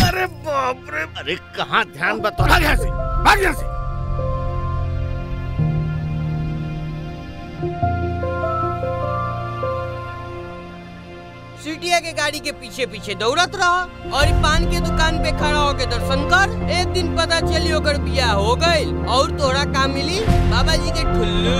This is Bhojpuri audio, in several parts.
अरे बाप रे अरे कहाँ ध्यान बता भाग यहाँ से भाग यहाँ से सीटिया के गाड़ी के पीछे पीछे दौड़त रह और ई पान के दुकान पे खड़ा होके दर्शन कर एक दिन पता चली ओकर बियाह हो गइल और तोरा का मिली बाबा जी के ठुल्लू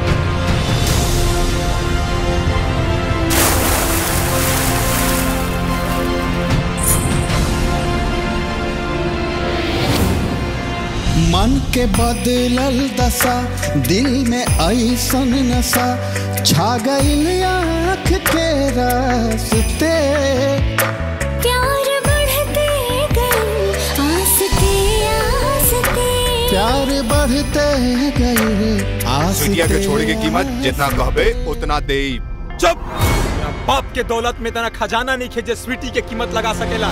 मन के बदलल दशा दिल में ऐसन नशा छा गइल आँख के रास्ते प्यार बढ़ते गए आसते आसते प्यार बढ़ते गए सीटिया के छोड़े की कीमत जितना कहबे उतना दे चुप बाप के दौलत में इतना खजाना नहीं खे जे स्वीटी के कीमत लगा सकेला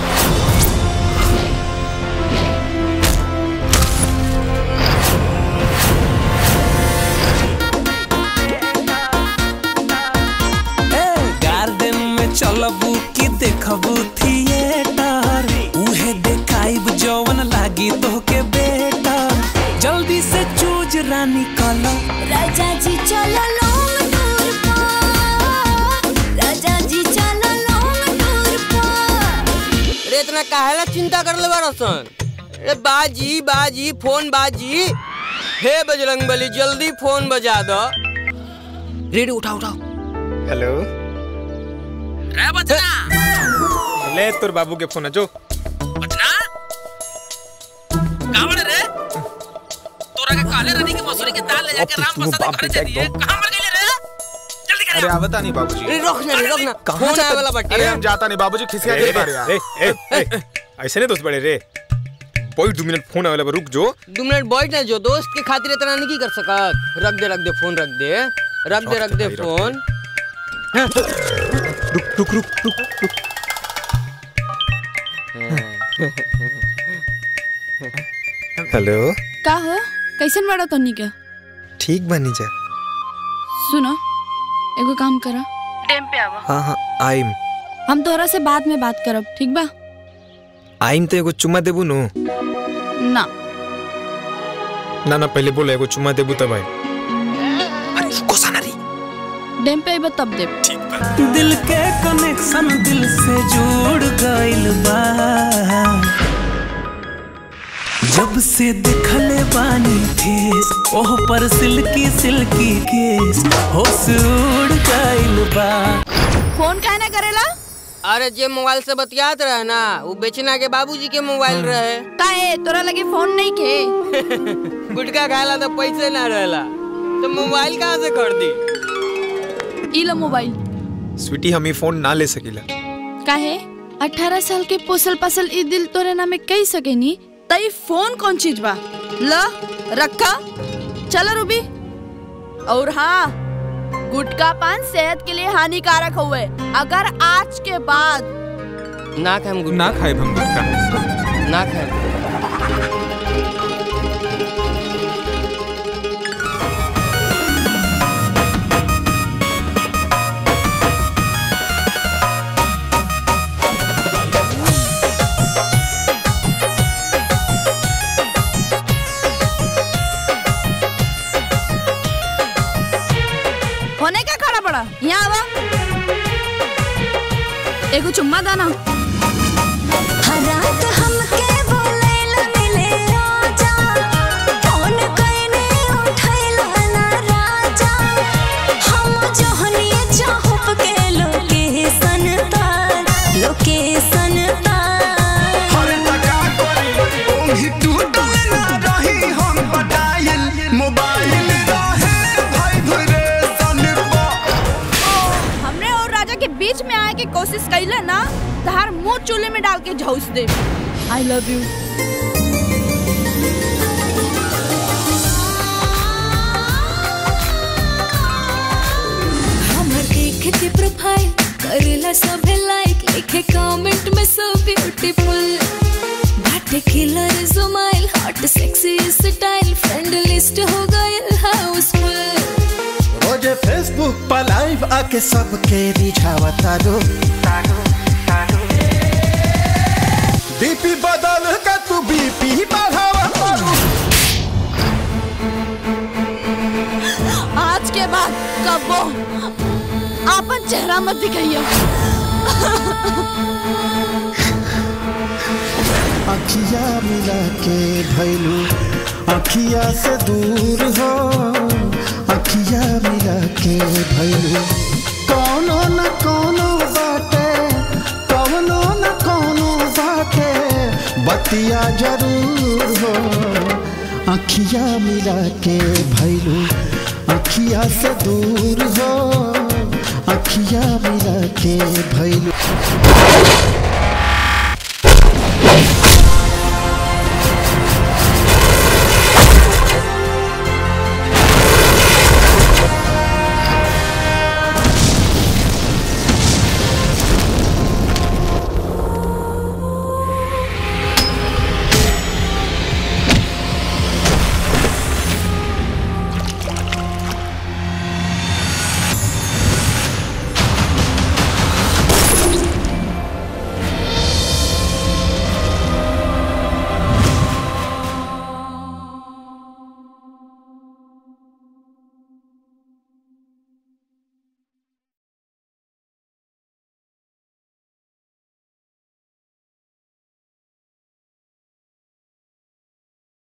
गार्डन में चलबू की देखबू थिएटर उहे देखाइब जवन लागी तोहके बेटर जल्दी से चूज रानी कलो राजा जी चलो लॉन्ग टूर पर राजा जी चलो लॉन्ग टूर पर रे इतना काहेला चिंता कर ले बारसन रे बाजी बाजी फोन बाजी हे बजरंग बली जल्दी फोन बजा दो रेडी उठाओ उठाओ हेलो रे बचना ले तोर बाबू के फोन है जो बचना कावड़ रे तोरा के काले रानी के मसूरी के दाल ले जाके राम प्रसाद के घर दे दिए कहां मर गए रे जल्दी अरे आवता नहीं बाबूजी रे रोक ना रे रोक ना फोन आए वाला बटे अरे हम जाता नहीं बाबूजी खिसिया के बारे यार ए ए ए ऐसे नहीं दोस्त बड़े रे कोई दो मिनट फोन आवेला रुक जो दो मिनट बैठ ना जो दोस्त के खातिर इतना नहीं कर सकत रख दे रख दे फोन रख दे रख दे रख दे भाई, रख फोन रुक रुक रुक रुक रुक हेलो का हो कैसन बड़ा तनी के ठीक बनी जा सुनो एगो काम करा डेम पे आवा हाँ हाँ आइम हम तोहरा से बाद में बात करब ठीक बा आइम तो एगो चुम्मा देबू नु ना ना ना पहले बोलो एगो चुम्मा देबू तब आई अरे रुको साना री डेम पे आइबा तब देब दिल के कनेक्शन दिल से जुड़ गइल बा जब से दिखले बानी फेस ओह पर सिल्की सिल्की केस होश उड़ गइल बा फोन काहे ना करेला अरे जे मोबाइल से बतियात रहे ना वो बेचना के बाबूजी के मोबाइल रहे काहे तोरा लगे फोन नहीं के गुटखा खाला तो पैसे ना रहेला तो मोबाइल कहाँ से खरीदी ई लो मोबाइल स्वीटी हम ही फोन ना ले सकीला काहे अठारह साल के पोसल पसल ई दिल तोरे नामे कही सकेनी तई फोन कौन चीज बा ल रखा चल रूबी और हाँ गुटखा पान सेहत के लिए हानिकारक हुए अगर आज के बाद ना खाएम गुटखा ना खाए हम गुटखा ना खाएम होने का खड़ा पड़ा यहाँ आवा एगो चुम्मा दाना रात हमके बोलैला मिले राजा फोन कइने उठैला ना राजा हम जोहनी चाहप के लोकेशन तार लोकेशन तार हमने और राजा के बीच में आए के कोशिश कैले ना तहार मुंह चूल्हे में डाल के झौस दे आई लव यू हमर देख के प्रोफाइल करेला सभे लाइक लिखे कमेंट में सो ब्यूटीफुल बाटे killer smile hot sexy style friend list हो गइल हाउसफुल रोजे फेसबुक पर लाइव आके सबके रिझावता रो डीपी कबो आपन चेहरा मत दिखाइए अखिया मिला के भैलू अखिया से दूर हो अखिया मिला के भैलू कौनो न कौनो बाटे कौनो न कौनो बाटे बतिया जरूर हो अखिया मिला के भैलू अखिया से दूर हो अखिया मिला के भैलू